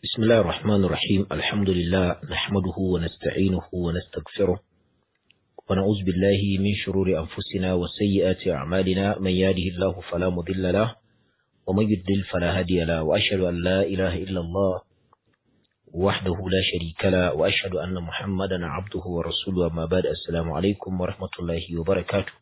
بسم الله الرحمن الرحيم الحمد لله نحمده ونستعينه ونستغفره ونعوذ بالله من شرور أنفسنا وسيئات أعمالنا من يهده الله فلا مضل له ومن يضلل فلا هادي له وأشهد أن لا إله إلا الله وحده لا شريك له وأشهد أن محمدا عبده ورسوله أما بعد السلام عليكم ورحمة الله وبركاته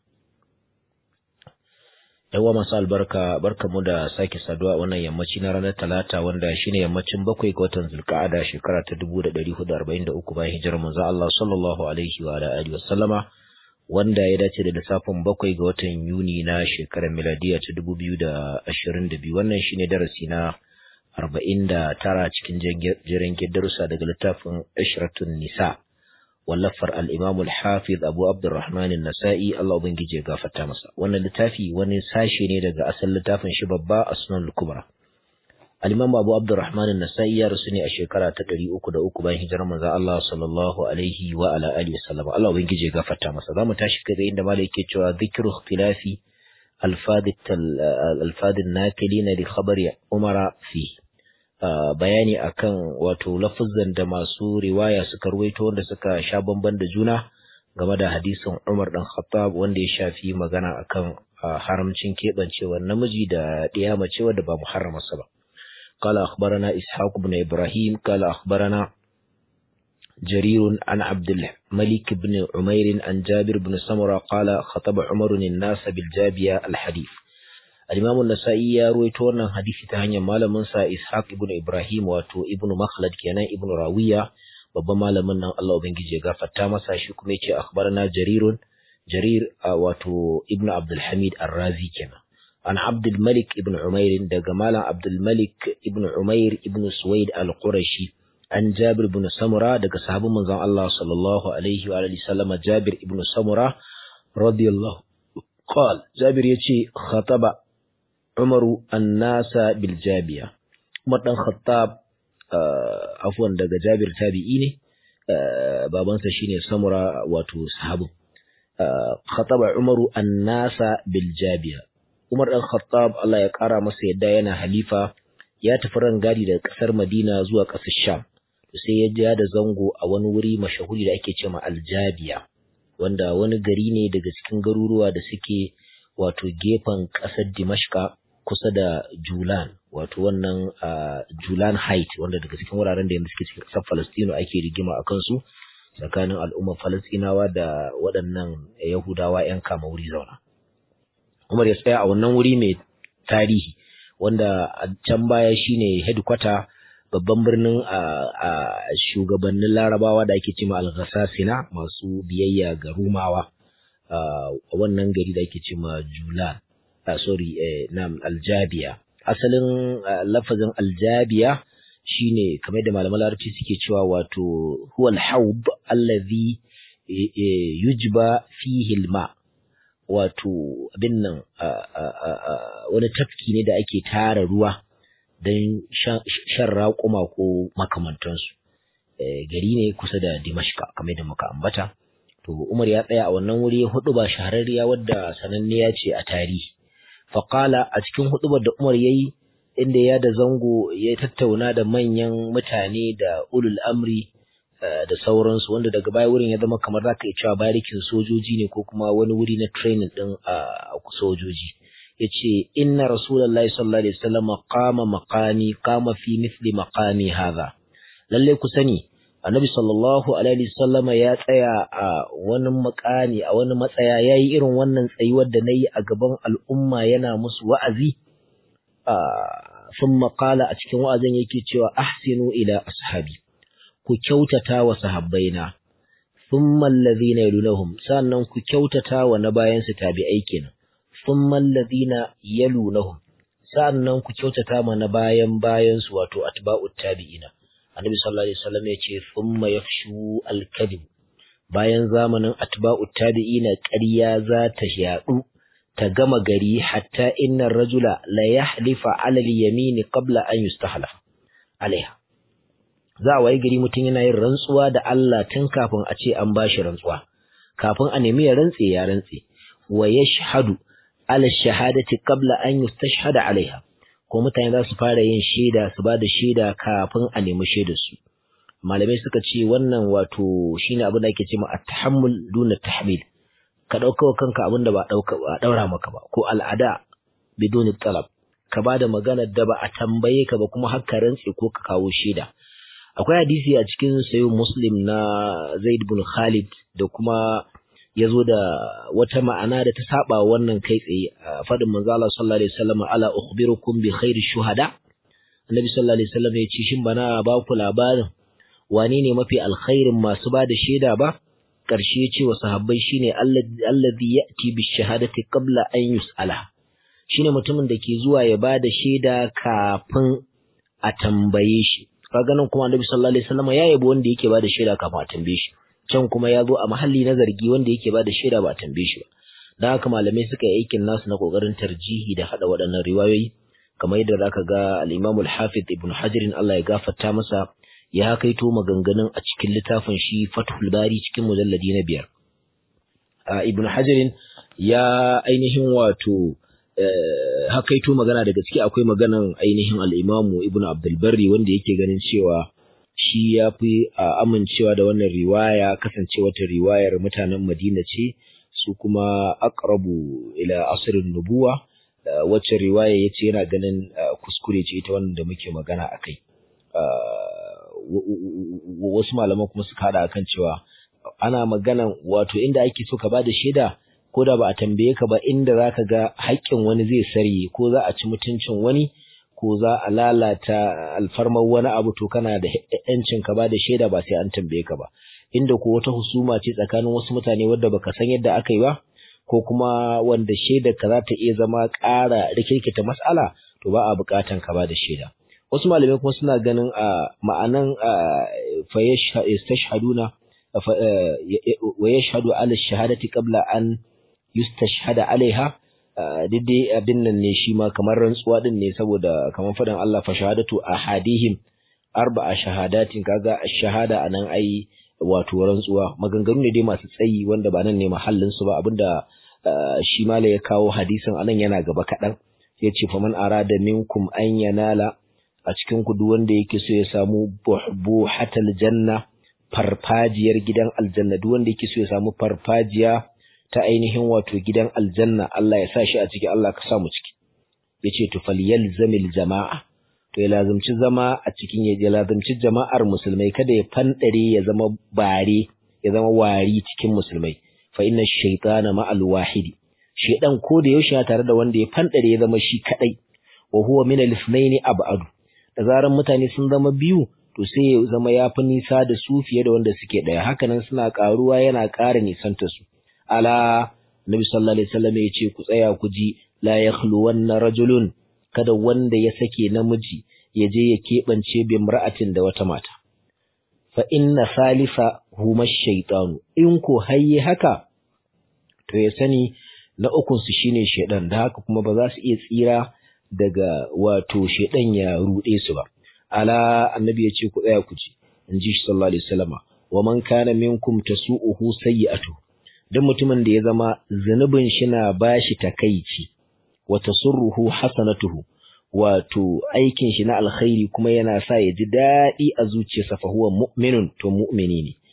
yawa masu albarka barkamu da sake saduwa wannan yammaci na ranar talata wanda shine yammacin bakwai ga watan zulka'ada shekara ta 1443 bayan hijirar manzo Allah sallallahu alaihi wa alihi wasallama wanda ya dace da lissafin bakwai ga watan Yuni na shekarar miladiya ta 2022 wannan shine darasi na 49 cikin jiran darussa daga littafin Ishratun Nisa wallafar al-Imam al-Hafiz Abu Abdurrahman an-Nasa'i Allah ubangije ya gafarta masa wannan littafi wani sashe ne daga asalin littafin shi babba Asnan al-Kubra al-Imam Abu Abdurrahman an-Nasa'i ya rasu ne a shekara ta 303 bayan hijirar manzo Allah sallallahu alaihi wa ala alihi wasallam Allah ubangije ya gafarta masa zamu tashi kai inda malai yake cewa dhikru ikhtilafi alfad alfad an-nakilin li khabari Umar fi bayani akan wato lafazan da masu riwaya suka ruwaito wanda suka sha bamban da juna game da hadisin Umar dan Khattab wanda ya shafi magana akan haramcin keɓancewar namiji da ɗiya mace wadda ba muharramarsa ba. قال أخبرنا إسحاق بن إبراهيم قال أخبرنا جرير عن عبد الملك بن عمير عن جابر بن سمرة قال خطب عمر الناس بالجابية الحديث الإمام النسائي يا رويتو wannan hadisi ta hanyar malamin sa Ishaq ibn Ibrahim wato Ibn Makhlad kenan Ibn Rawiya babban malamin nan Allah ubangiji ya gafarta masa shi kuma yace akhbarana Jarirun Jarir wato Ibn Abdul Hamid Ar-Razi kenan an Abdul Malik ibn Umair daga malam Abdul Malik ibn Umair ibn Suwaid Al-Qurashi an Jabir ibn Samura daga sahabban manzon Allah sallallahu alaihi wa alihi sallama Jabir ibn Samura radiyallahu قال جابر يجي خطب Umaru annasa biljabiya Umar dan Khattab afwan daga Jabir tabi'i ne babansa shine Samura wato sahabu khataba Umaru annasa biljabiya Umar dan Khattab Allah ya kara masa yadda yana halifa ya tafi rangadi daga kasar Madina zuwa kasar Sham sai ya ja da zango a wani wuri mashahuri da ake cewa Aljabiya wanda wani gari ne daga cikin garuruwa da suke wato gefen ƙasar Dimashka kusa da Julan wato wannan Julan Height wanda daga cikin wuraren da yanzu suke cikin ƙasar Falastinu ake rigima a kansu tsakanin al'ummar Falastinawa da waɗannan Yahudawa 'yan kama wuri zauna. Umar ya tsaya a wannan wuri mai tarihi wanda a can baya shine headquarter babban birnin a shugabannin Larabawa da ake cema Al-Ghassasina masu biyayya ga Rumawa. a wannan gari da ake ce ma Julan, uh, sorry, eh, nam Aljabiya. Asalin uh, lafazin Aljabiya shine kamar da malaman larabci suke cewa wato huwal haub allazi yujba fihi alma wato abin nan wani tafki ne da ake tara ruwa don shan raƙuma ko makamantansu. gari ne kusa da Dimashka kamar da muka ambata. to Umar ya tsaya a wannan wuri hudu ba shahararriya wadda sananniya ce a tarihi faqala a cikin hudubar da Umar yayi inda ya da zango ya tattauna da manyan mutane da ulul amri da sauransu wanda daga baya wurin ya zama kamar zaka iya cewa barikin sojoji ne ko kuma wani wuri na training din a sojoji yace inna rasulullahi sallallahu alaihi wasallam qama maqami qama fi mithli maqami hadha lalle ku sani annabi sallallahu alaihi sallama ya tsaya a wani makani a wani matsaya ya yi irin wannan tsayuwar da na yi a gaban al'umma yana musu wa'azi sun makala a cikin wa'azin yake cewa ahsinu ila ashabi ku kyautata wa sahabbaina sun mallazi na yalunahum sannan ku kyautata wa na bayansu tabi'ai kenan sun mallazi na yalunahum sannan ku kyautata ma na bayan bayansu wato atba'ut tabi'ina annabi sallallahu alaihi wasallam ya ce thumma yafshu al-kadhib bayan zamanin atba'u tabi'ina ƙarya za ta yadu ta gama gari hatta inna rajula la yahlifa 'ala al-yamin qabla an yustahlaf alaiha za a wayi gari mutum yana yin rantsuwa da Allah tun kafin a ce an bashi rantsuwa kafin a nemi ya rantse ya rantse wa yashhadu 'ala ash-shahadati qabla an yustashhada 'alaiha ko mutane za su fara yin shaida su ba da shaida kafin a nemi shaidar su malamai suka ce wannan wato shine abin da ake cewa at-tahammul duna tahmil ka dauka wa kanka abin da ba dauka ba daura maka ba ko al'ada biduni talab ka ba da maganar da ba a tambaye ka ba kuma har ka rantse ko ka kawo shaida akwai hadisi a cikin sayo muslim na zaid bin khalid da kuma ya zo da wata ma'ana da ta saba wannan kai tsaye a faɗin manzo Allah sallallahu alaihi wasallam ala ukhbirukum bi khairi shuhada annabi sallallahu alaihi wasallam ya ce shin bana ba ku labarin wane ne mafi alkhairin masu ba da shaida ba ƙarshe ya ce wa sahabbai shine allazi ya'ti bi shahadati qabla an yus'ala shine mutumin da ke zuwa ya ba da shaida kafin a tambaye shi kaga nan kuma annabi sallallahu alaihi wasallam ya yabo wanda yake ba da shaida kafin a tambaye shi can kuma ya zo a mahalli na zargi wanda yake ba da shaida ba a tambaye shi ba dan haka malamai suka yi aikin nasu na kokarin tarjihi da hada waɗannan riwayoyi kamar yadda zaka ga al-Imam al-Hafiz Ibn Hajar Allah ya gafarta masa ya kaito maganganun a cikin littafin shi Fathul Bari cikin mujalladi na biyar Ibn Hajar ya ainihin wato hakaito magana daga ciki akwai maganan ainihin al-Imam Ibn Abdul Barri wanda yake ganin cewa shi ya fi amincewa da wannan riwaya kasance wata riwayar mutanen Madina ce su kuma aqrabu ila asrin nubuwa wacce riwaya yace yana ganin kuskure ce ita wannan da muke magana akai wasu malaman kuma suka hada akan cewa ana maganan wato inda ake so ka bada shaida ko da ba a tambaye ka ba inda zaka ga haƙƙin wani zai sarye ko za a ci mutuncin wani ko za a lalata alfarmar wani abu to kana da yancin ka ba da shaida ba sai an tambaye ka ba inda ko wata husuma ce tsakanin wasu mutane wadda baka san yadda aka yi ba ko kuma wanda shaidar ka za ta iya zama ƙara rikirkita mas'ala to ba a buƙatan ka ba da shaida wasu malamai kuma suna ganin a ma'anan fa yastashhaduna wa yashhadu ala shahadati qabla an yustashhada alaiha daidai abin nan ne shi ma kamar rantsuwa din ne saboda kamar faɗin Allah fa shahadatu ahadihim arba'a shahadatin kaga shahada anan ai wato rantsuwa maganganu ne dai masu tsayi wanda ba nan ne mahallin su ba abinda shi mala ya kawo hadisin anan yana gaba kaɗan ya ce fa man arada minkum an yanala a cikin ku duk wanda yake so ya samu buhatal janna farfajiyar gidan aljanna duk wanda yake so ya samu farfajiya ta ainihin wato gidan aljanna Allah ya sa shi a ciki Allah ka sa mu ciki yace to falyalzamil jama'a to ya lazumci zama a cikin ya lazumci jama'ar musulmai kada ya fandare ya zama bare ya zama wari cikin musulmai fa inna shaytana ma'al wahidi shaydan ko da yaushe tare da wanda ya fandare ya zama shi kadai wa huwa min al-ithnaini ab'adu da zaran mutane sun zama biyu to sai ya zama ya fi nisa da su fiye da wanda suke daya hakanan suna karuwa yana ƙara nisanta su ala nabi sallallahu alaihi wasallam ya ce ku tsaya ku ji la yakhluwanna rajulun kada wanda ya sake namiji ya je ya keɓance bi imra'atin da wata mata fa inna salisa huma shaytanu in ko hayye haka to ya sani na ukun su shine shaydan da haka kuma ba za su iya tsira daga wato shaydan ya rude su ba ala annabi ya ce ku tsaya ku ji in ji shi sallallahu alaihi wasallama wa man kana minkum tasu'uhu sayyi'atu dan mutumin da ya zama zunubin shi na bashi takeici wa tasurruhu hasanatuhu wato aikin shi na alkhairi kuma yana sa ya ji daɗi a zuciyarsa fa huwa mu'minun to mu'mini ne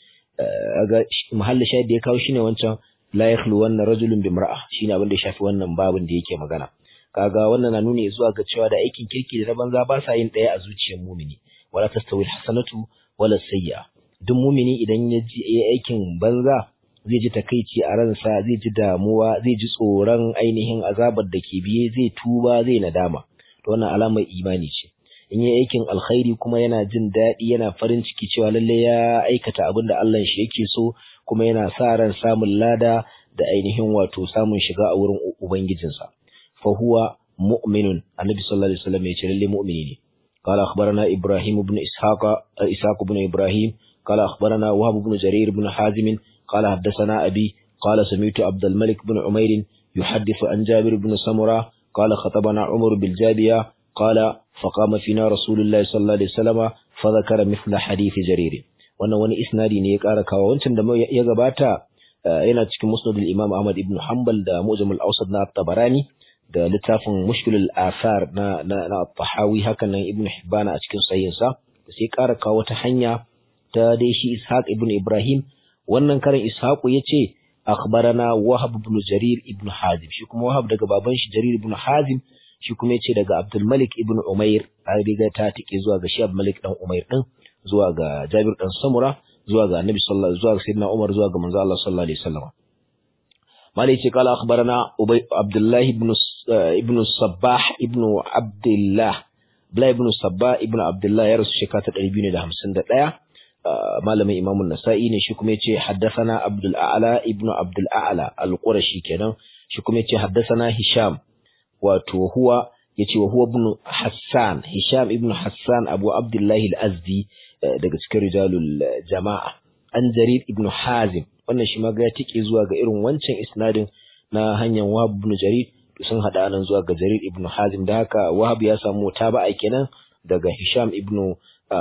ga mahalli shahid da ya kawo shine wancan la yakhlu wannan rajulun bi mar'a shine abin da ya shafi wannan babin da yake magana kaga wannan na nuni zuwa ga cewa da aikin kirki da na banza ba sa yin ɗaya a zuciyar mumini wala tastawi hasanatu wala sayyi'a duk mumini idan ya ji aikin banza zai ji takaici a ransa zai ji damuwa zai ji tsoron ainihin azabar da ke biye zai tuba zai nadama to wannan alamar imani ce in yi aikin alkhairi kuma yana jin daɗi yana farin ciki cewa lalle ya aikata abin da Allah shi yake so kuma yana sa ran samun lada da ainihin wato samun shiga a wurin ubangijinsa fa huwa mu'minun annabi sallallahu alaihi wasallam ya ce lalle mu'mini ne قال أخبرنا إبراهيم بن إسحاق إسحاق بن إبراهيم قال أخبرنا وهب بن جرير بن حازم قال حدثنا أبي قال سمعت عبد الملك بن عمير يحدث عن جابر بن سمرة قال خطبنا عمر بالجابية قال فقام فينا رسول الله صلى الله عليه وسلم فذكر مثل حديث جرير wannan wani isnadi ne ya ƙara kawo wancan da ya gabata yana cikin musnadul imam ahmad ibn hanbal da mujamul awsad na tabarani da littafin mushkilul athar na na, na tahawi hakan nan ibn hibban a cikin sahihinsa sai ƙara kawo wata hanya ta dai shi ishaq ibn ibrahim wannan karin ishaqu yace akhbarana wahab ibn jarir ibn hazim shi kuma wahab daga baban shi jarir ibn hazim shi kuma yace daga abdul malik ibn umair an riga ta tike zuwa ga shi abdul malik dan umair din zuwa ga jabir dan samura zuwa ga annabi sallallahu zuwa ga sayyidina umar zuwa ga manzo Allah sallallahu alaihi wasallam malai yace kala akhbarana ubay abdullah ibn ibn sabbah ibn abdullah Abdullah ibn Sabba ibn Abdullah ya rasu shekara ta 251 malamin Imam nasai ne shi kuma yace haddathana Abdul A'la ibn Abdul A'la al-Qurashi kenan shi kuma yace haddathana Hisham wato huwa yace wa huwa ibn Hassan Hisham ibn Hassan Abu Abdullah al-Azdi daga cikin rijalul jama'a an Jarir ibn Hazim wannan shi ma ga ya tike zuwa ga irin wancan isnadin na hanyar Wahab ibn Jarir sun hada nan zuwa ga Jarir ibn Hazim da haka Wahab ya samu taba'a kenan daga Hisham ibn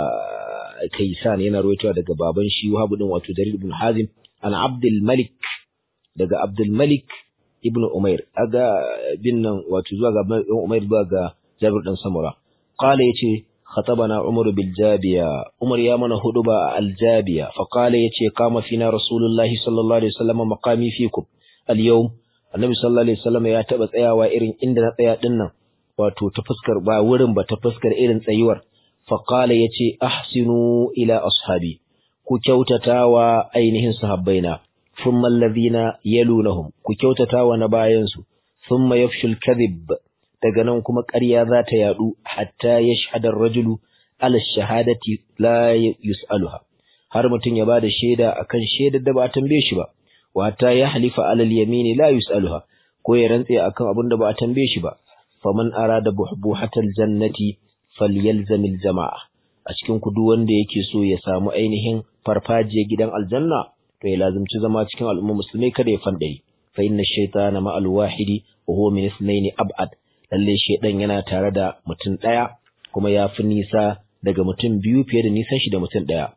Kaysan yana rawaitowa daga baban shi Wahab din wato Jarir ibn Hazim an Abdul Malik daga Abdul Malik ibn Umair aga bin nan wato zuwa ga Umair zuwa ga Jabir dan Samura qala yace خطبنا عمر بالجابية عمر يا من هدبا الجابية فقال يتي قام فينا رسول الله صلى الله عليه وسلم مقامي فيكم اليوم annabi sallallahu alaihi wasallam ya taba tsayawa irin inda na tsaya din nan wato ta fuskar ba wurin ba ta fuskar irin tsayuwar fa qala yace ahsinu ila ashabi ku kyautatawa ainihin sahabbaina thumma alladhina yalunahum ku kyautatawa na bayan su thumma yafshul kadhib daga nan kuma ƙarya za ta yadu hatta yashhadu ar-rajulu ala shahadati la yus'aluha har mutum ya bada shaida akan shaidar da ba a tambaye shi ba wata ya halifa alal yamini la yus'aluha ko ya rantse akan abin da ba a tambaye shi ba faman arada buhbuhatal jannati falyalzamil jama'a a cikin ku duk wanda yake so ya samu ainihin farfajiyar gidan aljanna to ya lazimci zama cikin al'umma musulmai kada ya fandare fa inna shaytana ma'al wahidi wa huwa min ithnaini ab'ad lalle shaydan yana tare da mutum daya kuma ya fi nisa daga mutum biyu fiye da nisan shi da mutum daya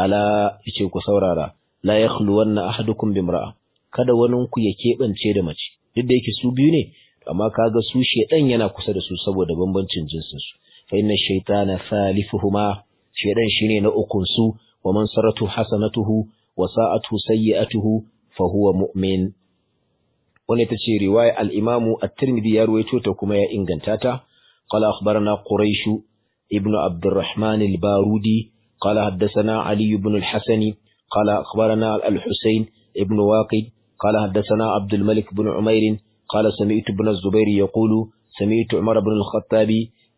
ala yace ku saurara la yakhluwanna ahadukum bimra'a kada wani ku ya keɓance da mace duk da yake su biyu ne amma kaga su shedan yana kusa da su saboda bambancin jinsin su fa inna shaytana thalithuhuma shedan shine na ukun su wa man saratu hasanatuhu wa sa'atu sayyi'atuhu fa huwa mu'min wannan ita ce riwaya al-Imam at-Tirmidhi ya ruwaito ta kuma ya inganta ta qala akhbarana quraish ibnu abdurrahman al-barudi qala haddathana ali ibn al-hasani قال أخبرنا الحسين ابن واقد قال حدثنا عبد الملك بن عمير قال سمعت ابن الزبير يقول سمعت عمر بن الخطاب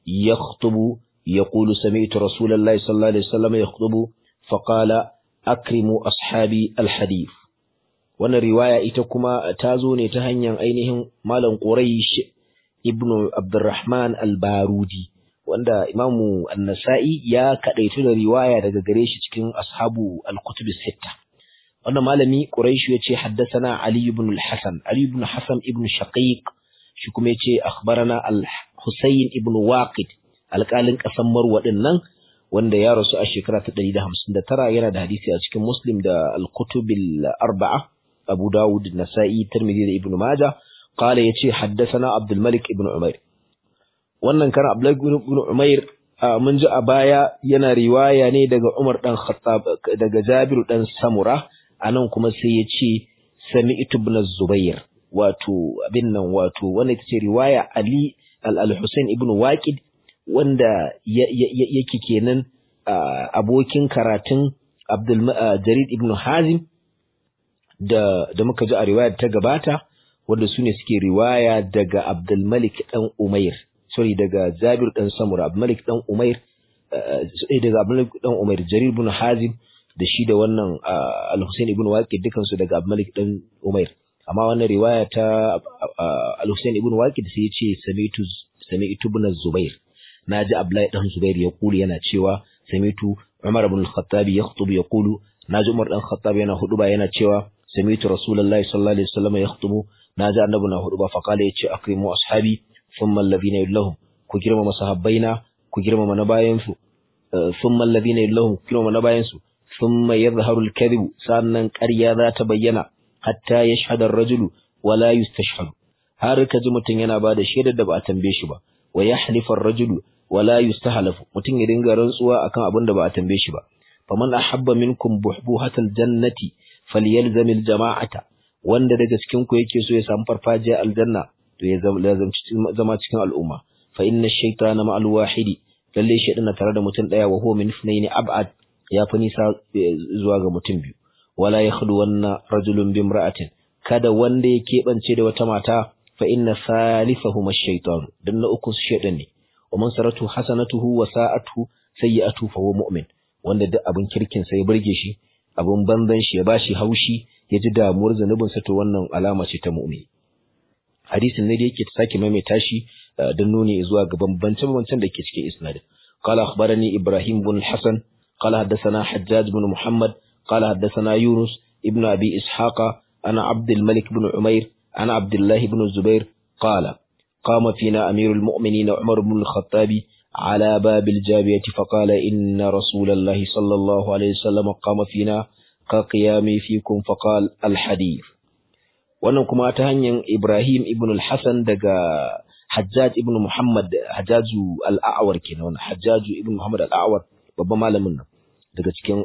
يخطب يقول سمعت رسول الله صلى الله عليه وسلم يخطب فقال أكرموا أصحابي الحديث وانا رواية إتكما تازوني تهنيا أينهم مالا قريش ابن عبد الرحمن البارودي wanda imamu annasa'i ya kadaitu da riwaya daga gare shi cikin ashabu al-kutub sitta wannan malami quraishu yace haddathana ali ibn al-hasan ali ibn hasan ibn shaqiq shi kuma yace akhbarana al-husayn ibn waqid alƙalin ƙasar marwa din nan wanda ya rasu a shekara ta 159 yana da hadisi a cikin muslim da al-kutub al-arba'a abu dawud nasa'i tirmidhi da ibn majah qala yace haddathana abdul malik ibn umair wannan kan Abdullahi ibn Umair mun ji a baya yana riwaya ne daga Umar dan Khattab daga Jabir dan Samura anan kuma sai ya ce Sami'tu ibn Zubair wato abin nan wato wannan ita ce riwaya Ali al-Husain ibn Waqid wanda yake kenan abokin karatun Abdul Jarid ibn Hazim da da muka ji a riwayar ta gabata wanda su ne suke riwaya daga Abdul Malik dan Umair sorry daga Jabir dan Samura Abdul Malik dan Umair eh daga Abdul Malik dan Umair Jarir ibn Hazim da shi da wannan Al-Husayn ibn Waqid dukan su daga Abdul Malik dan Umair amma wannan riwaya ta Al-Husayn ibn Waqid sai ya ce sami'tu sami'tu ibn Zubair naji Abdullahi dan Zubair ya kuli yana cewa sami'tu Umar ibn al-Khattab yakhutubu yaqulu naji Umar dan Khattab yana huduba yana cewa sami'tu Rasulullahi sallallahu alaihi wasallam yakhutubu naji annabi na huduba fa kala yace akrimu ashabi thumma alladhina yallahum ku girmama sahabbaina ku girmama na bayan su thumma alladhina yallahum ku girmama na bayan su thumma yadhharu al-kadhib sannan ƙarya za ta bayyana hatta yashhadu ar-rajulu wa la yustashhadu har ka ji mutum yana ba da shaidar da ba a tambaye shi ba wa yahlifu ar-rajulu wa la yustahlafu mutum ya dinga rantsuwa akan abin da ba a tambaye shi ba faman ahabba minkum buhbuhatal jannati falyalzamil jama'ata wanda daga cikin ku yake so ya samu farfajiyar aljanna to ya zama cikin al'umma fa inna ash-shaytana ma'al wahidi lalle shaytan na tare da mutum daya wa huwa min ithnaini ab'ad ya fi nisa zuwa ga mutum biyu wala yakhlu wanna rajulun bi imra'atin kada wanda ya keɓance da wata mata fa inna thalithahuma ash-shaytan dan na uku shaytan ne wa man saratu hasanatuhu wa sa'atuhu sayyi'atuhu fa huwa mu'min wanda duk abin kirkin sa ya burge shi abin banzan shi ya bashi haushi ya ji damuwar zanubin sa to wannan alama ce ta mu'mini hadisin ne da yake ta sake maimaita shi don nuni zuwa ga bambance bambancen da ke cikin isnadin qala akhbarani ibrahim bin hasan qala haddathana hajjaj bin muhammad qala haddathana yunus ibn abi ishaqa ana abd al-malik bin umair ana abdullah ibn zubair qala قام فينا أمير المؤمنين عمر بن الخطاب على باب الجابية فقال إن رسول الله صلى الله عليه وسلم قام فينا كقيامي فيكم فقال الحديث wannan kuma ta hanyar Ibrahim ibn al-Hasan daga Hajjaj ibn Muhammad Hajjaju al-A'war kenan wannan Hajjaju ibn Muhammad al-A'war babban malamin nan daga cikin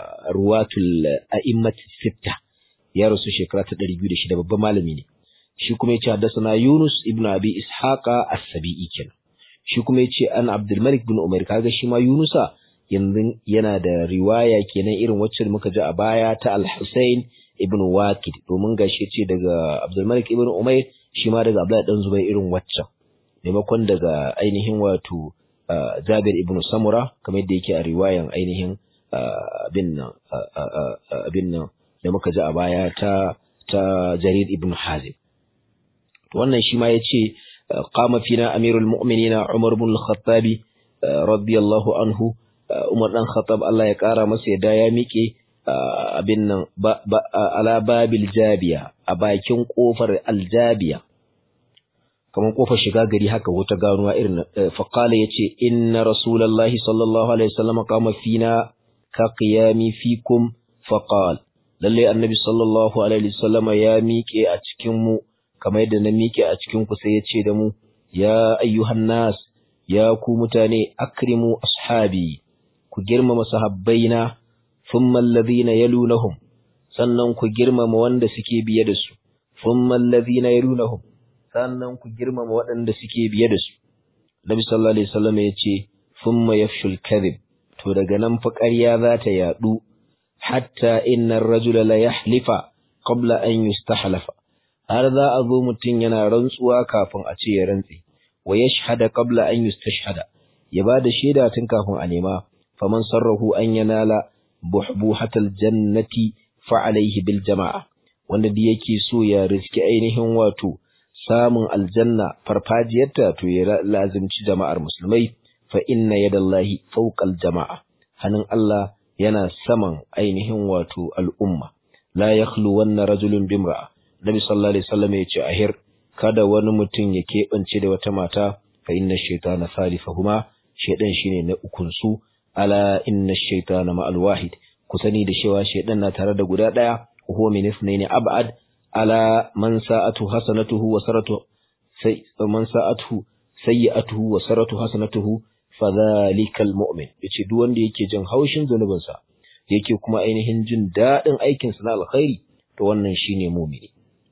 ruwatul a'immat sitta ya rasu shekara ta 206 babban malami ne shi kuma yace haddathana Yunus ibn Abi Ishaqa as-Sabi'i kenan shi kuma yace an Abdul Malik bin Umar kaga shi ma Yunusa yanzu yana da riwaya kenan irin wacce muka ji a baya ta Al-Husayn ibn Waqid domin gashi ce daga Abdul Malik ibn Umayr shi ma daga Abdullah dan Zubair irin waccan maimakon daga ainihin wato Jabir ibn Samura kamar yadda yake a riwayan ainihin abin nan abin nan da muka ji a baya ta ta Jarir ibn Hazim wannan shi ma yace qama fina amirul mu'minina Umar ibn al-Khattab radiyallahu anhu Umar dan Khattab Allah ya kara masa yadda ya miƙe abin nan ala babil jabiya a bakin kofar aljabiya kamar kofar shiga gari haka wata ganuwa irin faqala yace inna rasulullahi sallallahu alaihi wasallam qama fina ka qiyami fikum faqal lalle annabi sallallahu alaihi wasallam ya miƙe a cikin mu kamar yadda na miƙe a cikin ku sai yace da mu ya ayyuhan nas ya ku mutane akrimu ashabi ku girmama sahabbaina thumma alladhina yalunahum sannan ku girmama wanda suke biye da su thumma alladhina yalunahum sannan ku girmama waɗanda suke biye da su Nabi sallallahu alaihi wasallam ya ce thumma yafshul kadhib to daga nan fa ƙarya za ta yadu hatta inna ar-rajula la yahlifa qabla an yustahlafa har za a zo mutum yana rantsuwa kafin a ce ya rantse wa yashhada qabla an yustashhada ya bada shaida tun kafin a nema faman sarrahu an yanala buhbuhatal jannati fa alaihi bil jama'a wanda da yake so ya riski ainihin wato samun aljanna farfajiyarta to ya lazimci jama'ar musulmai fa inna yadallahi fawqal jama'a hannun Allah yana saman ainihin wato al'umma la yakhlu wanna rajulun bimra'a nabi sallallahu alaihi wasallam ya ce ahir kada wani mutum ya keɓance da wata mata fa inna shaytana salifahuma shaydan shine na ukun su ala inna shaytana ma'al wahid ku sani da cewa shaydan na tare da guda daya huwa min ithnaini ab'ad ala man sa'atu hasanatuhu wa saratu sai man sa'atuhu sayyi'atuhu wa saratu hasanatuhu fadhalikal mu'min yace duk wanda yake jin haushin zanubinsa yake kuma ainihin jin dadin aikin sa na alkhairi to wannan shine mu'mini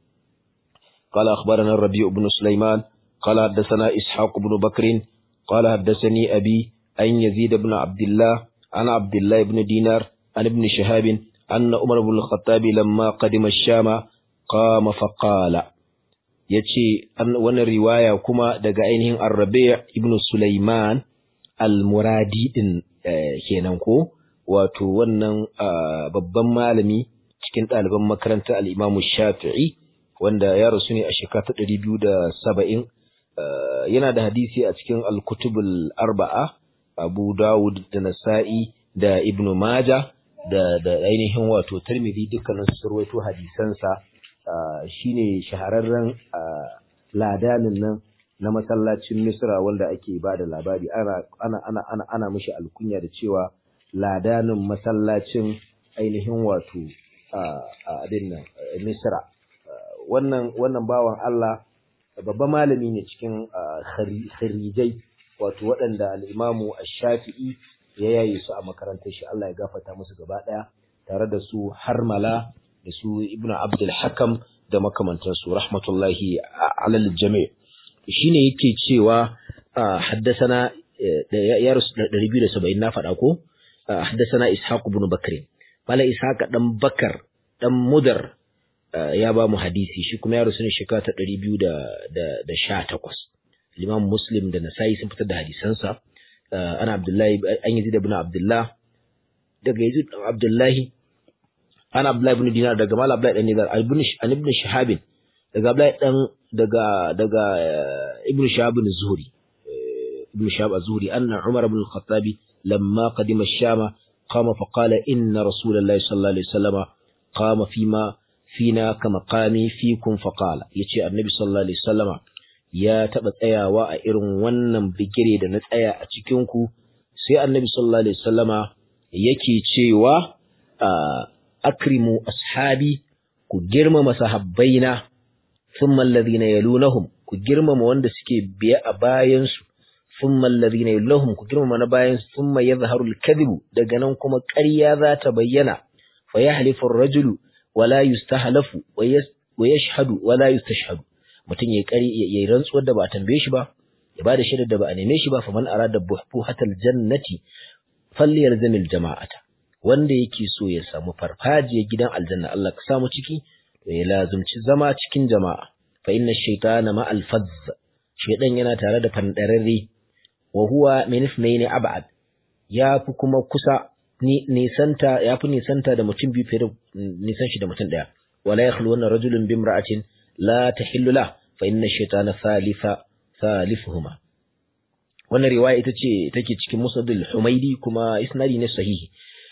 قال أخبرنا الربيع بن سليمان قال حدثنا إسحاق بن بكر قال حدثني أبي أن يزيد بن عبد الله عن عبد الله بن دينار عن ابن شهاب أن عمر بن الخطاب لما قدم الشام قام فقال yace wannan riwaya kuma daga ainihin Ar-Rabi' ibn Sulaiman Al-Muradi din kenan ko wato wannan babban malami cikin ɗaliban makarantar al-Imam Shafi'i wanda ya rasu ne a shekara ta ɗari biyu da saba'in yana da hadisi a cikin al-kutubul arba'a Abu Dawud da Nasa'i da Ibn Maja da da ainihin wato Tirmidhi dukkanin su rawaito hadisansa shine shahararren ladanin nan na masallacin Misra wanda ake ba da labari ana ana ana ana ana mishi alkunya da cewa ladanin masallacin ainihin wato abin nan Misra wannan wannan bawan Allah babban malami ne cikin kharijai wato waɗanda al-imamu ash-shafi'i ya yaye su a makarantar shi Allah ya gafarta musu gaba ɗaya tare da su harmala da su ibnu abdul hakam da makamantansu rahmatullahi alal jami' shine yake cewa haddasana ya rusu 270 na faɗa ko haddasana ishaq ibn bakr mala ishaq dan bakar dan mudar ya ba mu hadisi shi kuma ya rusu ne shekara ta 218 Imam Muslim da Nasa'i sun fitar da hadisansa ana Abdullahi an yi ibn Abdullah daga Yazid Abdullahi ana Abdullahi ibn Dinar daga Mal Abdullahi dan Nizar ibn an ibn Shihab daga Abdullahi dan daga daga ibn Shihab az-Zuhri ibn Shihab az-Zuhri anna Umar ibn al-Khattab lamma qadima ash-Sham qama fa qala inna Rasulullahi sallallahu alaihi wasallam qama fima fina kama qami fikum fa qala yace annabi sallallahu alaihi wasallama ya taɓa tsayawa a irin wannan bigire da na tsaya a cikinku sai annabi sallallahu alaihi wasallama yake cewa akrimu ashabi ku girmama sahabbaina thumma alladhina yalunahum ku girmama wanda suke biye a bayan su thumma alladhina yalunahum ku girmama na bayan su thumma yadhharu al-kadhibu daga nan kuma ƙarya za ta bayyana fa yahlifu ar-rajulu wala yustahlafu wa yashhadu wala yustashhadu mutum ya kari ya rantsuwar da ba a tambaye shi ba ya bada shaidar da ba a neme shi ba fa man arada buhatal jannati falyalzamil jama'ata wanda yake so ya samu farfajiyar gidan aljanna Allah ka samu ciki to ya lazumci zama cikin jama'a fa inna shaytana ma alfazz shaydan yana tare da fandararre wa huwa min ithnayn ab'ad ya fi kuma kusa ni nisanta ya fi nisanta da mutum biyu fiye da nisan shi da mutum daya wala yakhlu wannan rajulun bimra'atin la tahillu la fa inna shaytana thalitha thalithuhuma wannan riwaya ita ce take cikin musnadul humaidi kuma isnadi ne sahihi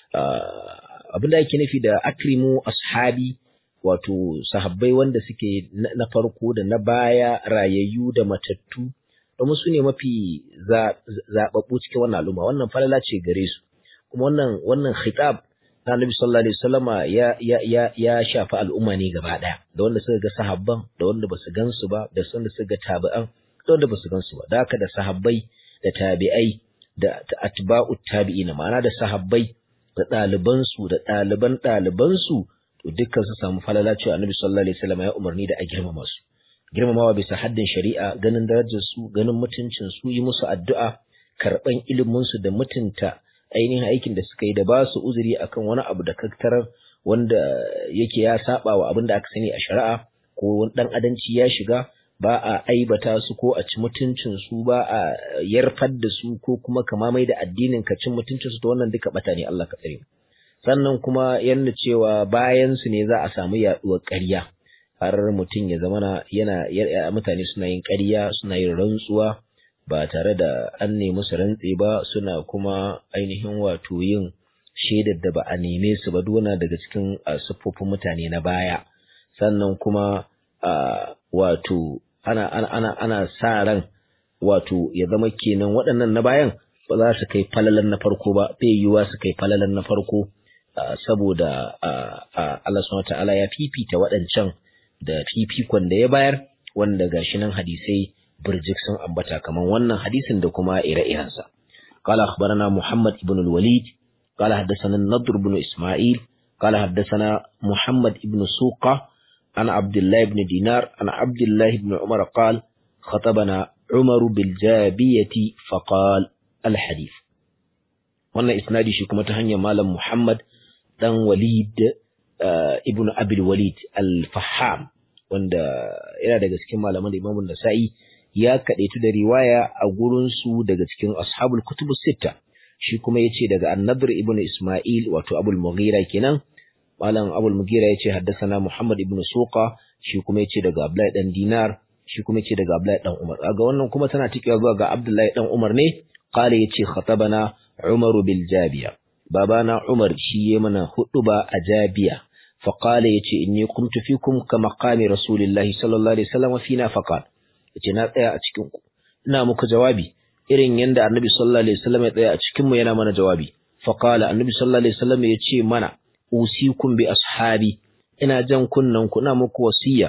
abinda yake nufi da akrimu ashabi wato sahabbai wanda suke na farko da na baya rayayyu da matattu domin su ne mafi zaɓaɓɓu cikin wannan al'umma wannan falala ce gare su kuma wannan wannan khitab na Annabi sallallahu alaihi wasallama ya ya ya ya shafi al'umma ne gaba daya da wanda suka ga sahabban da wanda basu gansu ba da wanda suka ga tabi'an da wanda basu gansu ba da haka da sahabbai da tabi'ai da atba'u tabi'ina ma'ana da sahabbai da ɗaliban su da ɗaliban ɗaliban su to dukkan su samu falala cewa Annabi sallallahu alaihi wasallama ya umarni da a girmama su girmamawa bisa haddin shari'a ganin darajar su ganin mutuncin su yi musu addu'a karban ilimin su da mutunta ainihin aikin da suka yi da ba su uzuri akan wani abu da kaktarar wanda yake ya saba wa abin da aka sani a shari'a ko wani dan adanci ya shiga ba a aibata su ko a ci mutuncin su ba a yarfar da su ko kuma kama mai da addinin ka cin mutuncin su to wannan duka bata ne Allah ka tsare sannan kuma yanda cewa bayan su ne za a samu yaduwar ƙarya har mutum ya zama yana mutane suna yin ƙarya suna yin rantsuwa ba tare da an nemi su rantse ba suna kuma ainihin wato yin shaidar da ba a neme su ba duna daga cikin siffofin mutane na baya sannan kuma wato ana ana ana ana sa ran wato ya zama kenan waɗannan na bayan ba za su kai falalan na farko ba bai yiwuwa su kai falalan na farko saboda Allah subhanahu ta'ala ya fifita waɗancan da fifikon da ya bayar wanda gashi nan hadisai برجك سن أبتا كمان وانا حديث دكما إلى إيرانسا قال أخبرنا محمد بن الوليد قال حدثنا النضر بن إسماعيل قال حدثنا محمد بن سوقة عن عبد الله بن دينار عن عبد الله بن عمر قال خطبنا عمر بالجابية فقال الحديث وانا إسنادي شكما تهنيا مالا محمد دان وليد آه ابن أبي الوليد الفحام wanda yana daga cikin malaman da Imam Nasa'i ya kadaitu da riwaya a gurin su daga cikin ashabul kutubu sita shi kuma yace daga An-Nadr ibn Isma'il wato Abul Mughira kenan malam Abul Mughira yace haddathana Muhammad ibn Suqa shi kuma yace daga Abdullahi dan Dinar shi kuma yace daga Abdullahi dan Umar ga wannan kuma tana tikewa zuwa ga Abdullahi dan Umar ne qala yace khatabana Umar bil Jabiya babana Umar shi yayi mana huduba a Jabiya فقال يتي إني قمت فيكم كمقام رسول الله صلى الله عليه وسلم فينا فقال yace na tsaya a cikin ku ina muku jawabi irin yanda annabi sallallahu alaihi wasallam ya tsaya a cikin mu yana mana jawabi fa qala annabi sallallahu alaihi wasallam yace mana usikum bi ashabi ina jan kunnan ku ina muku wasiya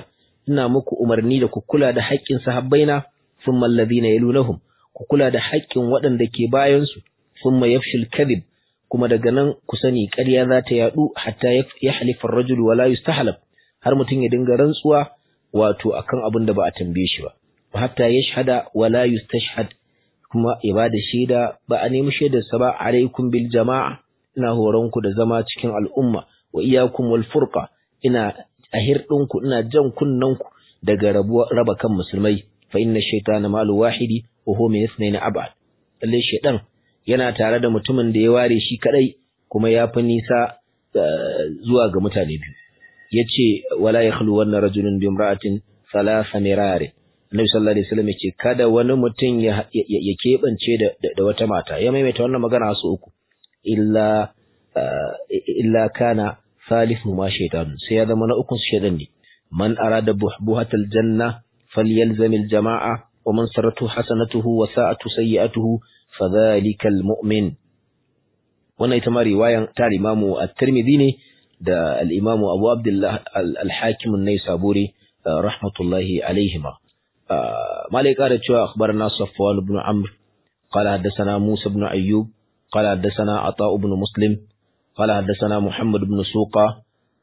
ina muku umarni da ku kula da haƙƙin sahabbaina thumma alladhina yalunahum ku kula da haƙƙin waɗanda ke bayan su thumma yafshil kadhib kuma daga nan ku sani ƙarya za ta yaɗu hatta ya halifa rajulu wala yustahlab har mutum ya dinga rantsuwa wato akan abin da ba a tambaye shi ba hatta yashhada wala yustashhad kuma ya ba da shaida ba a nemi shaidarsa ba alaikum bil jama'a ina horon ku da zama cikin al'umma wa iyyakum wal furqa ina ahir ɗinku ina jan kunnen ku daga raba kan musulmai fa inna shaytana malu wahidi wa huwa min ithnayn ab'ad lalle shaytan yana tare da mutumin da ya ware shi kadai kuma ya fi nisa zuwa ga mutane biyu yace wala yakhlu wanna rajulun bi imra'atin thalatha mirari Annabi sallallahu alaihi wasallam yace kada wani mutum ya ya kebance da da wata mata ya maimaita wannan magana su uku illa illa kana salisu ma shaytan sai ya zama na ukun shaytan ne man arada buhbuhatal janna falyalzam aljamaa wa man saratu hasanatuhu wa sa'atu sayyi'atuhu fadhalika almu'min wannan ita ma riwayan ta Imam at-Tirmidhi ne da al-Imam Abu Abdullah al-Hakim an-Naisaburi rahmatullahi alaihima malai kara cewa akhbarana Safwan ibn Amr qala hadathana Musa ibn Ayyub qala hadathana Ata ibn Muslim qala hadathana Muhammad ibn Suqa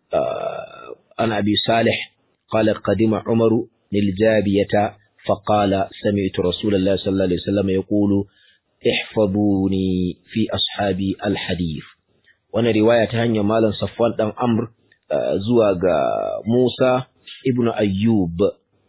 an Abi Salih qala qadima Umar للجابية فقال سمعت رسول الله صلى الله عليه وسلم يقول احفظوني في أصحابي الحديث وانا رواية هنيا مالا صفوان دان أمر زواج موسى ابن أيوب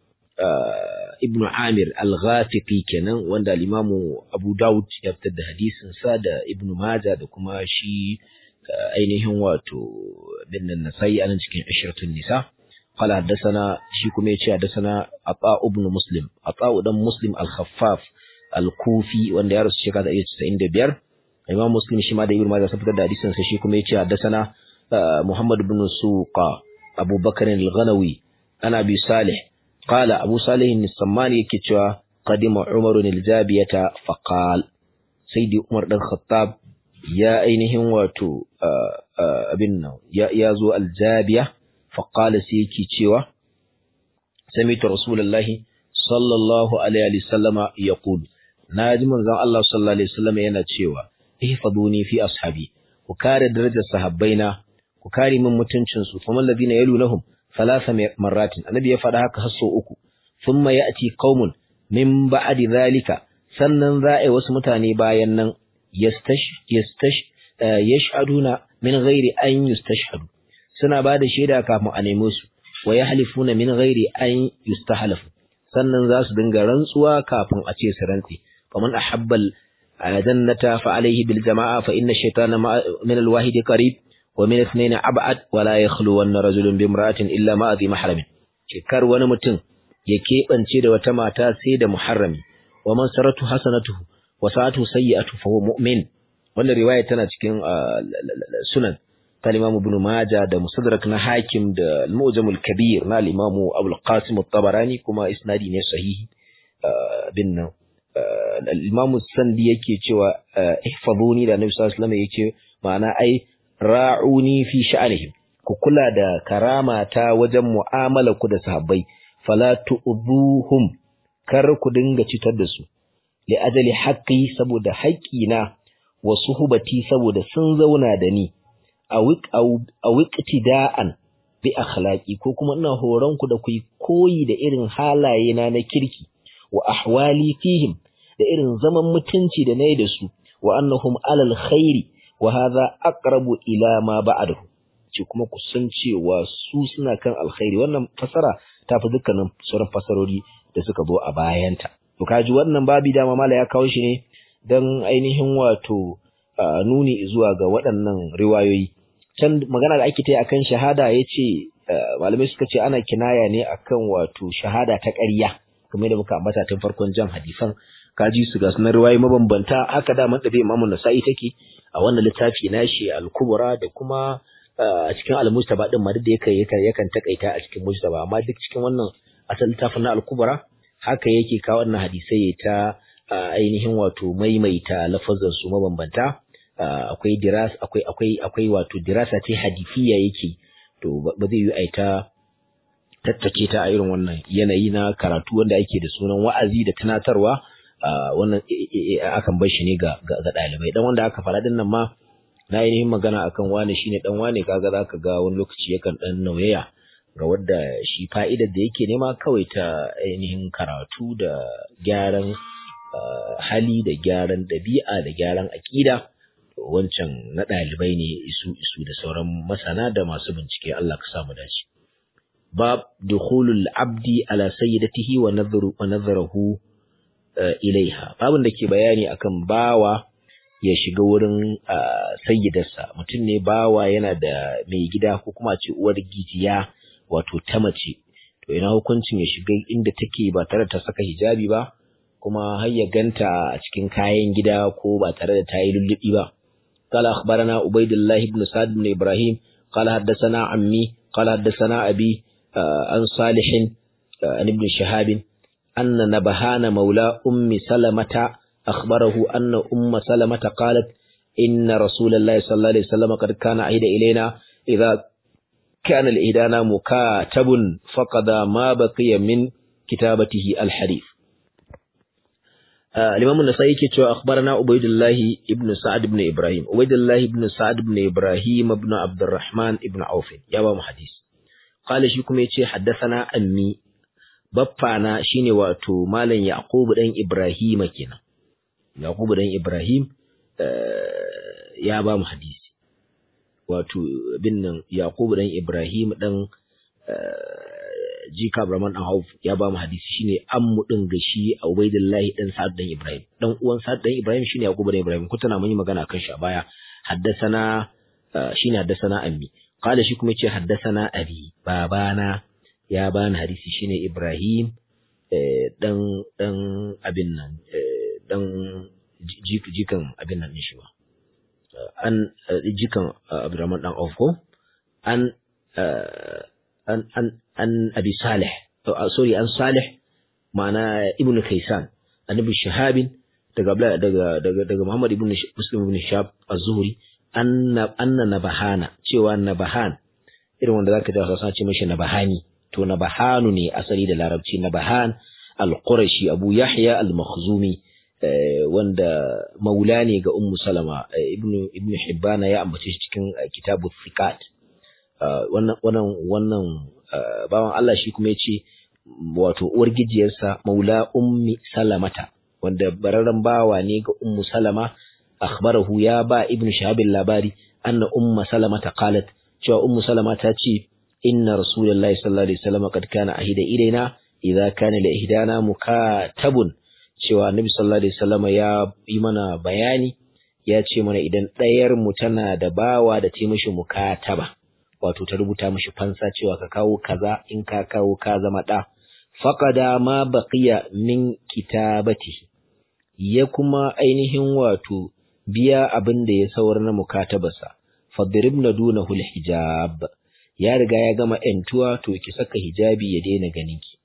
ابن عامر الغافقي كان وانا الإمام أبو داود يبتد حديث سادة ابن ماجة دكما شي ainihin wato bin nasai anan cikin ashratun nisa قال حدثنا شي كما يتي حدثنا عطاء ابن مسلم عطاء دان مسلم الخفاف الكوفي wanda ya rasu shekara 95 Imam Muslim shi ma da Ibn Majah sun fitar da hadisin sa shi kuma yace haddathana Muhammad ibn Suqa Abu Bakr al-Ghanawi ana bi Salih qala Abu Salih al-Sammani yake cewa qadima Umar al-Jabiyata faqal Sayyidi Umar dan Khattab ya ainihin wato abin nan ya zo al-Jabiya فقال سيكي تشيوا سمعت رسول الله صلى الله عليه وسلم يقول ناجي من زان الله صلى الله عليه وسلم yana cewa ihfaduni fi ashabi ku kare darajar sahabbaina ku kare min mutuncin su kuma alladhina yalunhum thalatha marratin annabi ya faɗa haka hasso uku thumma ya'ti qaumun min ba'di dhalika sannan za'i wasu mutane bayan nan yastash yastash yashhaduna min ghairi an yustashhadu suna ba da shaida kafin a nemo su wa ya halifuna min ghairi an yustahlafu sannan za su dinga rantsuwa kafin a ce su rantsi faman ahabbal jannata fa alayhi bil jama'a fa inna shaytana min al wahid qarib wa min ithnain ab'ad wa la yakhlu wan rajulun bi imra'atin illa ma adhi mahramin kar wani mutum ya keɓance da wata mata sai da muharrami wa man saratu hasanatuhu wa sa'atu sayyi'atu fa huwa mu'min wannan riwaya tana cikin sunan ta Imam Ibn Majah da Musaddarak na Hakim da Al-Mu'jam al-Kabir na Imam Abu al-Qasim at-Tabarani kuma isnadi ne sahihi bin nan Al-Imam Sandi yake cewa ihfazuni da Nabi sallallahu alaihi wasallam yake ma'ana ai ra'uni fi sha'anihim ku kula da karama ta wajen mu'amala ku da sahabbai fala tu'dhuhum kar ku dinga citar da su li ajali haqqi saboda haƙƙina wa suhbati saboda sun zauna da ni a wiƙtida'an bi akhlaqi ko kuma ina horon ku da ku koyi da irin halaye na na kirki wa ahwali fihim da irin zaman mutunci da nayi da su wa annahum alal khairi wa hadha aqrabu ila ma ba'dahu ce kuma ku san cewa su suna kan alkhairi wannan fasara ta fi dukkanin sauran fasarori da suka zo a bayanta to kaji wannan babi dama mala ya kawo shi ne dan ainihin wato nuni zuwa ga waɗannan riwayoyi can magana da ake ta yi akan shahada ya ce malamai suka ce ana kinaya ne akan wato shahada ta ƙarya kamar da muka ambata tun farkon jan hadisan kaji su ga sunan riwayoyi mabambanta haka da man tafi imamu nasa'i take a wannan littafi nashi al-kubra da kuma a cikin al-mustaba din ma duk da yake yakan takaita a cikin mustaba amma duk cikin wannan asal littafin na al-kubra haka yake kawo wannan hadisai ta ainihin wato maimaita lafazan su mabambanta akwai diras akwai akwai akwai wato dirasa ce hadifiya yake to ba zai yi aita tattake ta a irin wannan yanayi na karatu wanda ake da sunan wa'azi da tunatarwa wannan akan bar shi ne ga ga ɗalibai dan wanda aka faɗa din nan ma na ainihin magana akan wane shine dan wane kaga zaka ga wani lokaci yakan dan nauyaya ga wadda shi fa'idar da yake nema kawai ta ainihin karatu da gyaran hali da gyaran ɗabi'a da gyaran aƙida wancan na ɗalibai ne isu isu da sauran masana da masu bincike Allah ka samu dace bab dukhulul abdi ala sayyidatihi wa nadhru wa nadhruhu ilaiha babun da ke bayani akan bawa ya shiga wurin sayyidarsa mutum ne bawa yana da mai gida ko kuma ce uwar gijiya wato ta mace to ina hukuncin ya shiga inda take ba tare da ta saka hijabi ba kuma har ya ganta a cikin kayan gida ko ba tare da ta yi lullubi ba قال أخبرنا عبيد الله بن سعد بن إبراهيم قال حدثنا عمي قال حدثنا أبي عن صالح عن ابن شهاب أن نبهان مولى أم سلمة أخبره أن أم سلمة قالت إن رسول الله صلى الله عليه وسلم قد كان عهد إلينا إذا كان الإهدانا مكاتب فقد ما بقي من كتابته الحديث الإمام النسائي كتو أخبرنا عبيد الله ابن سعد بن إبراهيم عبيد الله ابن سعد بن إبراهيم ابن عبد الرحمن ابن عوف يا بابا حديث قال شيكم يتي حدثنا أمي بابانا شيني واتو مالا يعقوب دين إبراهيم كنا يعقوب دين إبراهيم يا بابا حديث wato bin nan Yakubu dan Ibrahim dan Jika Abraman dan Auf ya ba mu hadisi shine ammu din ga shi Ubaidullahi dan Sa'ad dan Ibrahim dan uwan Sa'ad dan Ibrahim shine Yakubu dan Ibrahim kutana mun yi magana kan shi a baya haddasana shine haddasana ammi qala shi kuma yace haddasana abi babana ya bani hadisi shine Ibrahim dan dan abin nan dan jikan abin nan shi ba an jikan Abdurrahman dan Auf ko an an an an Abi Salih sorry an Salih ma'ana Ibn Kaysan an Ibn Shahabin daga daga daga daga Muhammad ibn Muslim ibn Shab az-Zuhri anna anna nabahana cewa nabahan irin wanda zaka ji Hausa ce mishi nabahani to nabahanu ne asali da Larabci nabahan al-Qurashi Abu Yahya al-Makhzumi wanda maula ne ga Ummu Salama ibn ibn Hibban ya ambace shi cikin kitabu Thiqat wannan wannan wannan bawan Allah shi kuma yace wato uwar gijiyarsa maula ummi salamata wanda bararren bawa ne ga ummu salama akhbarahu ya ba ibnu shahab labari anna umma salamata qalat cewa ummu salama ta ce inna rasulullahi sallallahu alaihi wasallam kad kana ahida ilaina idza kana li ihdana mukatabun cewa annabi sallallahu alaihi wasallam ya yi mana bayani ya ce mana idan ɗayar mu tana da bawa da ta mishi mukataba wato ta rubuta mishi fansa cewa ka kawo kaza in ka kawo ka zama ɗa faqada ma baqiya min kitabatihi ya kuma ainihin wato biya abin da ya saura na mukatabarsa fadribna dunahu hijab ya riga ya gama entuwa to ki saka hijabi ya daina ganin ki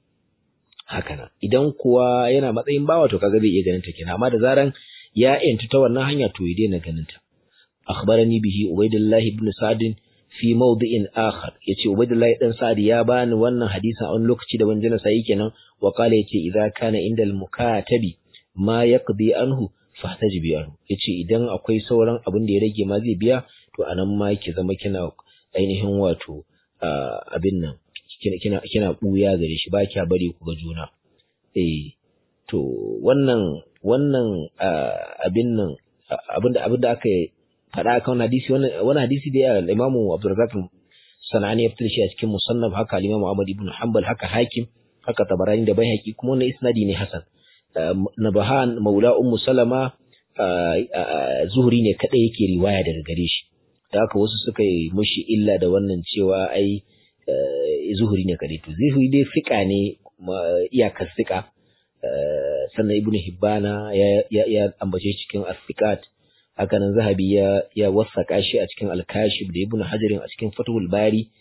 haka nan idan kuwa yana matsayin bawa to kaga zai iya ganin ta kenan amma da zaran ya entu ta wannan hanya to ya daina ganin ta akhbarani bihi ubaidullah ibn sa'd fi mawdi'in akhar yace ubaidullah dan sa'd ya bani wannan hadisin a wani lokaci da ban jina sai kenan wa qala yace idza kana indal mukatabi ma yaqdi anhu fahtajibi anhu yace idan akwai sauran abin da ya rage ma zai biya to anan ma ki zama kina ainihin wato abin nan kina kina buya gare shi ba kya bari ku ga juna eh to wannan wannan abin nan abinda abinda aka faɗa kan hadisi wannan wannan hadisi da ya Imam Abdurrazzaq Sanani ya fitar shi a cikin musannaf haka Imam Ahmad ibn Hanbal haka Hakim haka Tabarani da Baihaqi kuma wannan isnadi ne hasan Nabahan Maula Ummu Salama Zuhri ne kadai yake riwaya daga gare shi da haka wasu suka yi mushi illa da wannan cewa ai zuhuri ne kadai to zuhuri dai fika ne iyakar fika sannan ibn hibbana ya ya ambace cikin as-sikat haka nan zahabi ya ya wasaka shi a cikin al-kashif da ibn hajarin a cikin fathul bari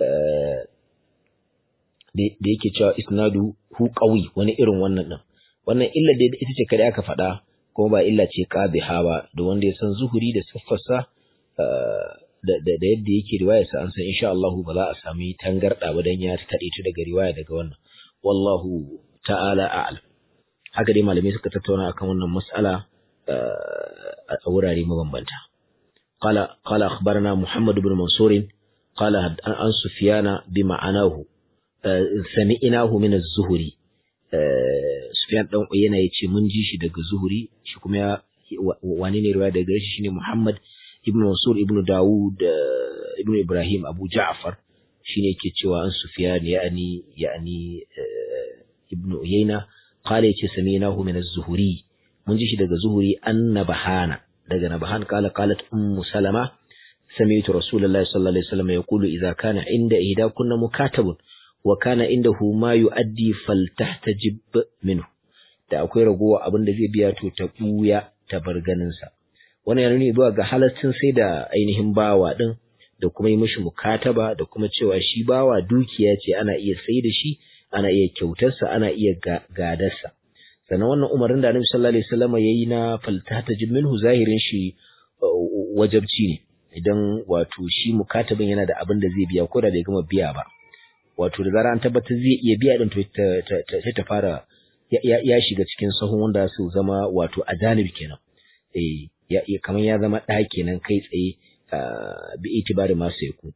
da yake cewa isnadu hu qawi wani irin wannan din wannan illa da ita ce kada aka faɗa kuma ba illa ce qadhiha ba da wanda ya san zuhuri da siffarsa da da yadda yake riwaya sa an san insha Allah ba za a sami tangarda ba dan ya kade ta daga riwaya daga wannan wallahu ta'ala a'lam haka dai malamai suka tattauna akan wannan mas'ala a wurare mabambanta qala qala akhbarana muhammad ibn mansur qala an sufyana bima'anahu sami'nahu min az-zuhri sufyan dan uyana yace mun ji shi daga zuhri shi kuma ya wani ne riwaya daga shi shine muhammad ibn mansur ibn dawud ibn ibrahim abu ja'far shine yake cewa an sufyan ya'ani ya'ani ibn uyayna qala yace sami'nahu min az-zuhri mun ji shi daga zuhuri an nabahana daga nabahan kala qalat ummu salama sami'tu rasulullahi sallallahu alaihi wasallam yaqulu idza kana inda ihda kunna mukatabun wa kana indahu ma yu'addi faltahtajib minhu da akwai ragowa abin da zai biya to ta buya ta bar ganin sa wannan yana nuni zuwa ga halaccin sai da ainihin bawa din da kuma yi mishi mukataba da kuma cewa shi bawa dukiya ce ana iya sai da shi ana iya kyautarsa ana iya gadarsa sannan wannan umarin da Annabi sallallahu alaihi wasallam yayi na faltata minhu zahirin shi wajabci ne idan wato shi mukatabin yana da abin da zai biya ko da bai gama biya ba wato da zara an tabbatar zai iya biya din to sai ta fara ya shiga cikin sahun wanda su zama wato ajanib kenan eh ya kamar ya zama ɗa kenan kai tsaye bi itibari masu yaku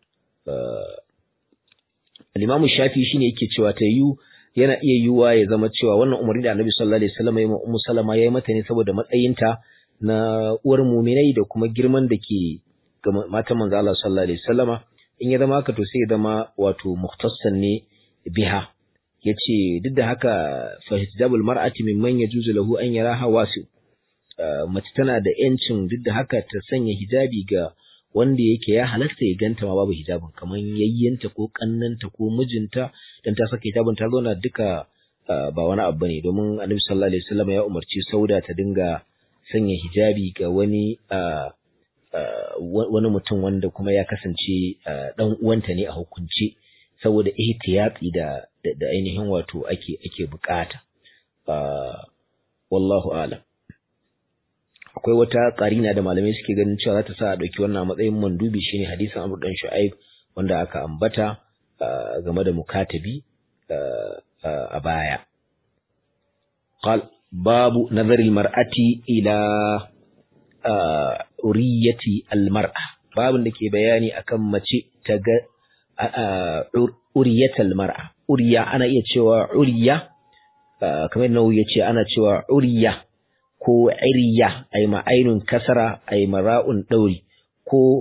al-Imam Shafi shine yake cewa ta yu yana iya yiwuwa ya zama cewa wannan umarni da Annabi sallallahu alaihi wasallam ya Ummu Salama yayi mata ne saboda matsayinta na uwar mu'minai da kuma girman da ke ga matan manzo Allah sallallahu alaihi wasallama in ya zama haka to sai ya zama wato mukhtassan ne biha yace duk da haka fa hijabul mar'ati mimman yajuzu lahu an yaraha wasi mace tana da yancin duk da haka ta sanya hijabi ga wanda yake ya halasta ya ganta ma babu hijabin kamar yayyanta ko kannanta ko mijinta dan ta saka hijabin ta zauna duka ba wani abu bane domin Annabi sallallahu alaihi wasallam ya umarci Sauda ta dinga sanya hijabi ga wani wani mutum wanda kuma ya kasance dan uwanta ne a hukunce saboda ihtiyati da da ainihin wato ake ake bukata wallahu a'lam akwai wata karina da malamai suke ganin cewa za ta sa a ɗauki wannan matsayin mandubi shine hadisin Amr dan Shu'aib wanda aka ambata game da mukatabi a baya qal babu nazar mar'ati ila uriyati almar'a babun da ke bayani akan mace ta ga uriyatal mar'a uriya ana iya cewa uriya kamar nawu yace ana cewa uriya ko iriya ay ma'ainun kasara ay mara'un dauri ko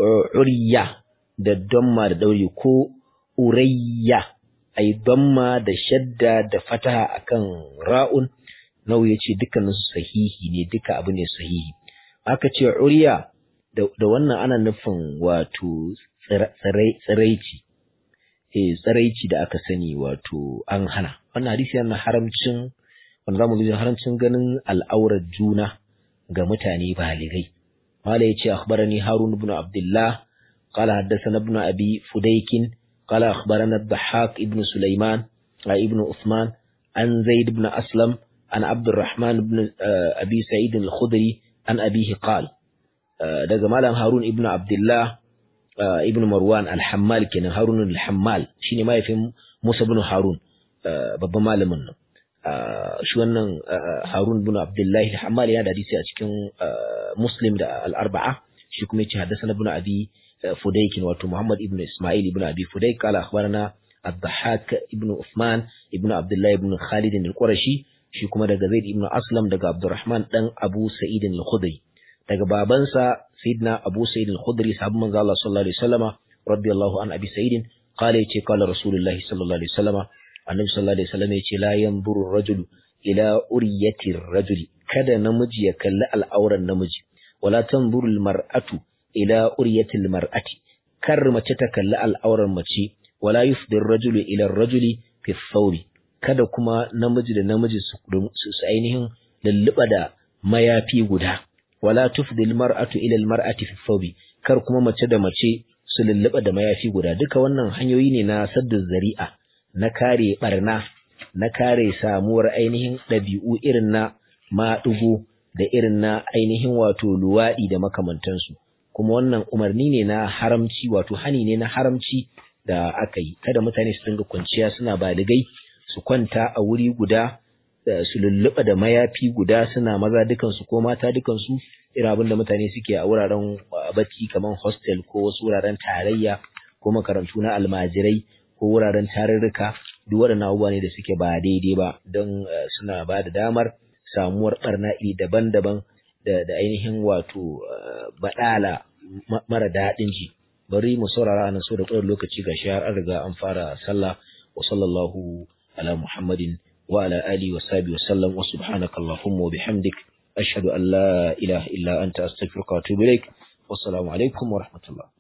uriya da damma da dauri ko urayya ay damma da shadda da fataha akan ra'un nau yace dukkanin su sahihi ne duka abu ne sahihi aka ce uriya da wannan ana nufin wato tsiraici eh tsiraici da aka sani wato an hana wannan hadisi yana haramcin wanda zamu ga haramcin ganin al'aurar juna ga mutane baligai mala yace akhbarani harun ibn abdullah qala haddathana ibn abi fudayk qala akhbarana ad-dhahhak ibn sulaiman ibn uthman an zaid ibn aslam an abdurrahman ibn abi sa'id al-khudri an abihi qala daga malam harun ibn abdullah ibn marwan al-hammal kenan harun al-hammal shine mahaifin musa ibn harun babban malamin nan shi wannan Harun bin Abdullahi al-Hammali yana da hadisi a cikin Muslim da al-Arba'a shi kuma yace haddathana ibn Abi Fudayk wato Muhammad ibn Isma'il ibn Abi Fudayk qala akhbarana Ad-Dhahhak ibn Uthman ibn Abdullah ibn Khalid al-Qurashi shi kuma daga Zaid ibn Aslam daga Abdurrahman dan Abu Sa'id al-Khudri daga babansa Sayyidina Abu Sa'id al-Khudri sahabban manzo Allah sallallahu alaihi wasallama radiyallahu an Abi Sa'id qala yace qala Rasulullahi sallallahu alaihi wasallama annabi sallallahu alaihi wasallam yace la yanzuru rajulu ila uriyati rajuli kada namiji ya kalli al'auran namiji wala tanzuru mar'atu ila uriyati mar'ati kar mace ta kalli al'auran mace wala yufdir rajulu ila rajuli fi thawbi kada kuma namiji da namiji su su ainihin lulluba da mayafi guda wala tufdil mar'atu ila mar'ati fi thawbi kar kuma mace da mace su lulluba da mayafi guda duka wannan hanyoyi ne na saddu zari'a na kare barna na kare samuwar ainihin ɗabi'u irin na maɗugo da irin na ainihin wato luwaɗi da makamantansu kuma wannan umarni ne na haramci wato hani ne na haramci da aka yi kada mutane su dinga kwanciya suna baligai su kwanta a wuri guda su lulluɓa da mayafi guda suna maza dukansu ko mata dukansu irin abin da mutane suke a wuraren bacci kamar hostel ko wasu wuraren tarayya ko makarantu na almajirai ko wuraren tarurruka duk waɗannan abubuwa ne da suke ba daidai ba don suna ba da damar samuwar ɓarna iri daban-daban da ainihin wato baɗala mara daɗin ji bari mu saurara nan so da ƙwayar lokaci ga shi har an riga an fara sallah wa sallallahu ala muhammadin wa ala alihi wa sahbihi wa sallam wa subhanaka allahumma wa bihamdik ashhadu an la ilaha illa anta astaghfiruka wa atubu ilaik wassalamu alaikum wa rahmatullah